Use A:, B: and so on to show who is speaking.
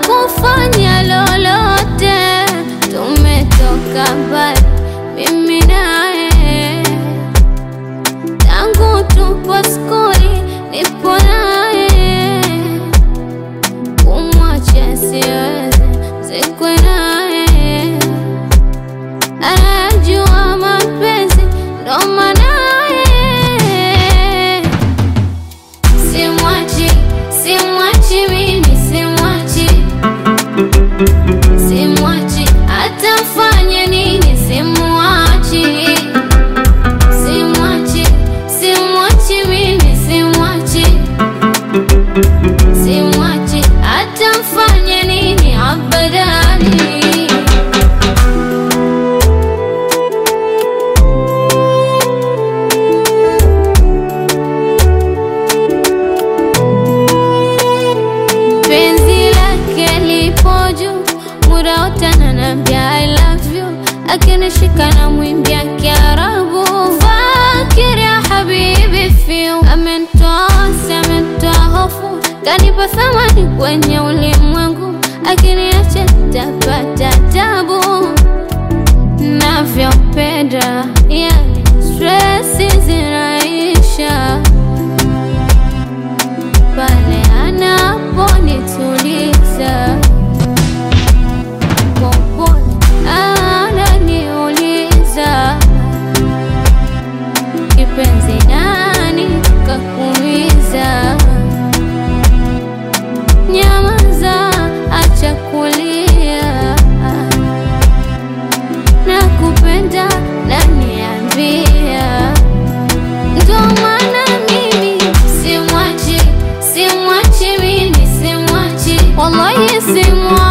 A: hakufanya lolote. Tumetoka mbali mimi naye, tangu tupo skuli nipo naye, kumwacha siwezi, zikwe naye, anajua mapenzi ndo manaye Simwachi, simwachi mimi, simwachi, simwachi, atafanya nini? Simwachi, simwachi, simwachi mimi, simwachi, simwachi, atafanya nini? Abadani. penzi lake lipo juu, muda wote ananiambia I love you, akinishika na mwimbia Kiarabu. Fakir ya habibi fiu, amenitoa wasi, amenitoa hofu, kanipa thamani kwenye ulimwengu, akiniacha tapata tabu navyopenda, yani stresi zinaisha pale anaponituliza popole, ananiuliza kipenzi, nani kakuumiza? Nyamaza, acha kulia, nakupenda, naniambia ndo maana mimi simwachi, simwachi mimi, simwachi, wallahi simwachi.